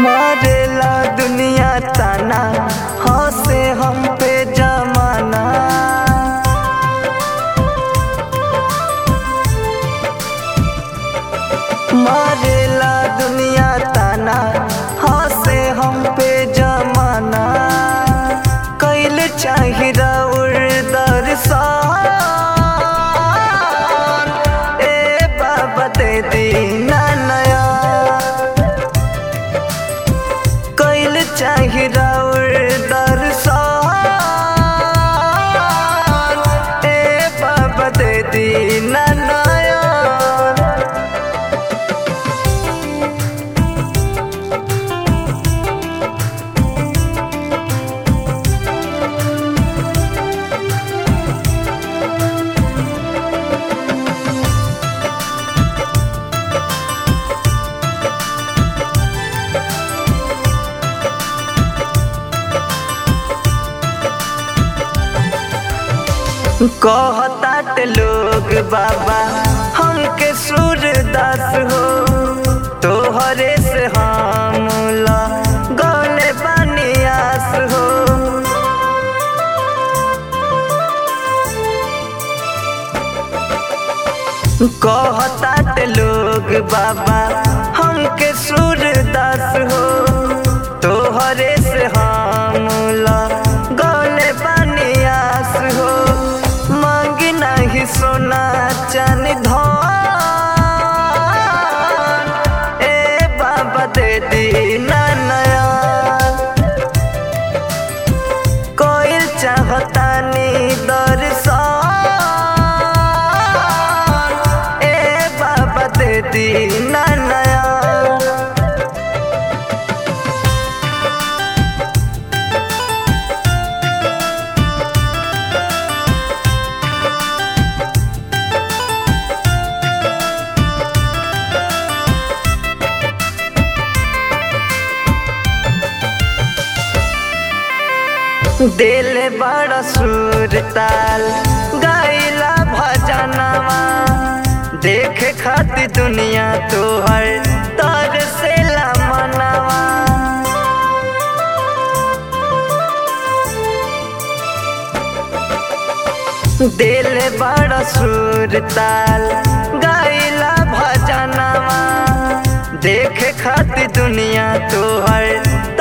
मारेला दुनिया ताना हंसे हम पे जमाना मारेला दुनिया ताना हंसे हम पे जमाना कैल चाहिदा उड़दर ए बाबा दे दीना नया कैल चाहिदा उड़दर ए बाबा दे दीना नया कहतात लोग बाबा हमके सूरदास हो तोहरे से हम गौले बनियास हो कहतात लोग बाबा हमके सूरदास हो तोहरे से हम गौले बनियास हो मांगी नहीं सोना चन धन ए बाबा दे दीना नया कोई चाहता नी दर्शन ए बाबा दे दीना नया दिल बड़ा सुर ताल गाइला भजनवा देख खाती दुनिया तोहर तर से मनवा दिल बड़ा सुर ताल गाइला भजनवा देख खाती दुनिया तोहर